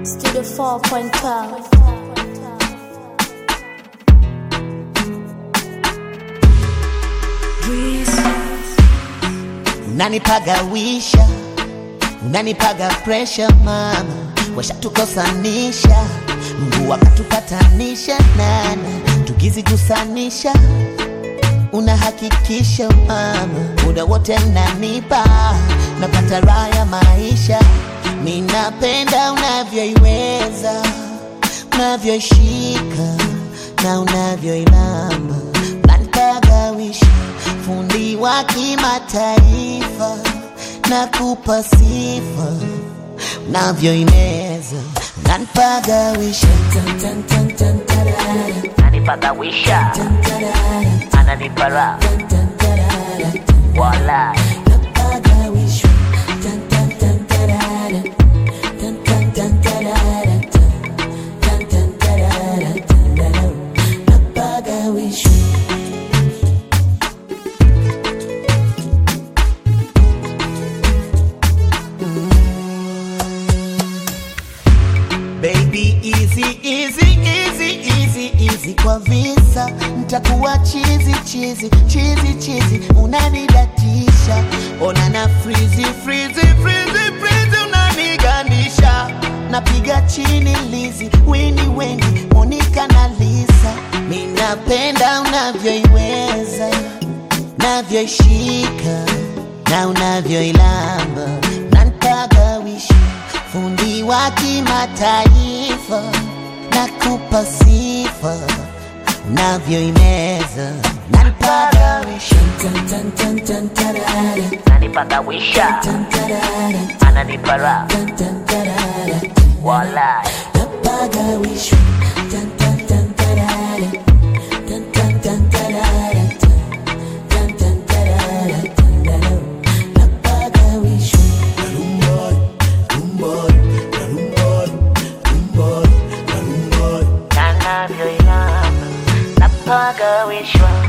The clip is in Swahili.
Studio 4.12. Unanipagawisha, unanipaga presha mama, washatukosanisha, Mungu akatupatanisha nana, tukizigusanisha unahakikisha mama, muda wote nanipa, napata raha ya maisha. Ninapenda unavyoiweza, unavyoishika na unavyoilamba, unanipagawisha, fundi wa kimataifa, nakupa sifa, unavyoimeza, unanipagawisha anipagawisha ananipa raha wala Baby easy easy easy easy easy kwa visa ntakuwa chizi chizi chizi chizi unanidatisha ona na frizi frizi frizi frizi unanigandisha napiga chini lizi wini weni monika na lisa minapenda unavyoiweza navyoishika na unavyoilamba nanpagawisha fundi wa kimataifa nakupa sifa unavyoimeza nanpagawisha anipagawisha ananipa raha wala nanavyoinama napagawishwa